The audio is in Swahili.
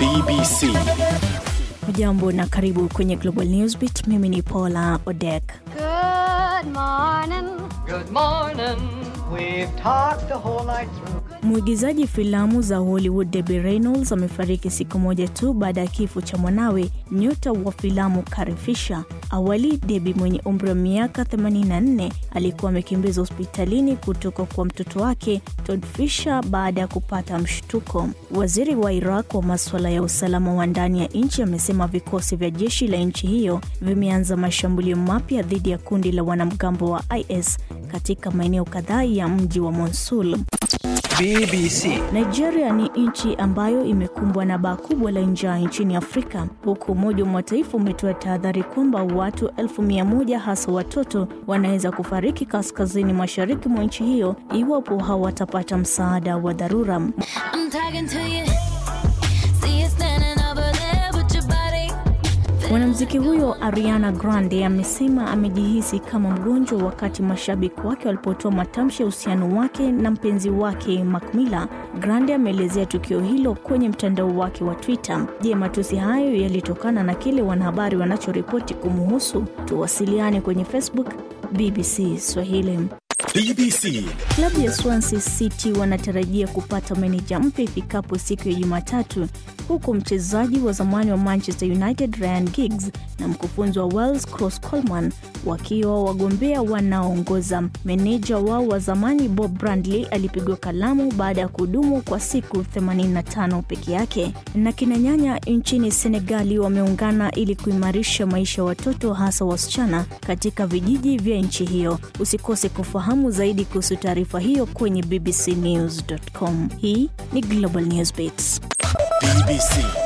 BBC. Hujambo na karibu kwenye Global Newsbeat. Mimi ni Paula Odek. Good morning. Good morning. We've talked the whole night through. Mwigizaji filamu za Hollywood Debbie Reynolds amefariki siku moja tu baada ya kifo cha mwanawe, nyota wa filamu Carrie Fisher. Awali, Debbie mwenye umri wa miaka 84 alikuwa amekimbizwa hospitalini kutoka kwa mtoto wake Todd Fisher baada ya kupata mshtuko. Waziri wa Iraq wa masuala ya usalama wa ndani ya nchi amesema vikosi vya jeshi la nchi hiyo vimeanza mashambulio mapya dhidi ya kundi la wanamgambo wa IS katika maeneo kadhaa ya mji wa Mosul. BBC. Nigeria ni nchi ambayo imekumbwa na baa kubwa la njaa nchini Afrika, huku Umoja wa Mataifa umetoa tahadhari kwamba watu elfu mia moja hasa watoto wanaweza kufariki kaskazini mashariki mwa nchi hiyo iwapo hawatapata msaada wa dharura. I'm talking to you. See you standing over there with your body. Mwanamuziki huyo Ariana Grande amesema amejihisi kama mgonjwa wakati mashabiki wake walipotoa matamshi ya uhusiano wake na mpenzi wake Mac Miller. Grande ameelezea tukio hilo kwenye mtandao wake wa Twitter. Je, matusi hayo yalitokana na kile wanahabari wanachoripoti kumuhusu? Tuwasiliane kwenye Facebook BBC Swahili. BBC. Klabu ya Swansea City wanatarajia kupata meneja mpya ifikapo siku ya Jumatatu, huku mchezaji wa zamani wa Manchester United Ryan Giggs na mkufunzi wa Wales Cross Coleman wakiwa wagombea wanaoongoza. Meneja wao wa zamani Bob Brandley alipigwa kalamu baada ya kudumu kwa siku 85 peke yake. Na kina nyanya nchini Senegali wameungana ili kuimarisha maisha ya watoto hasa wasichana katika vijiji vya nchi hiyo. Usikose kufahamu zaidi kuhusu taarifa hiyo kwenye bbcnews.com. Hii ni Global Newsbeats. BBC.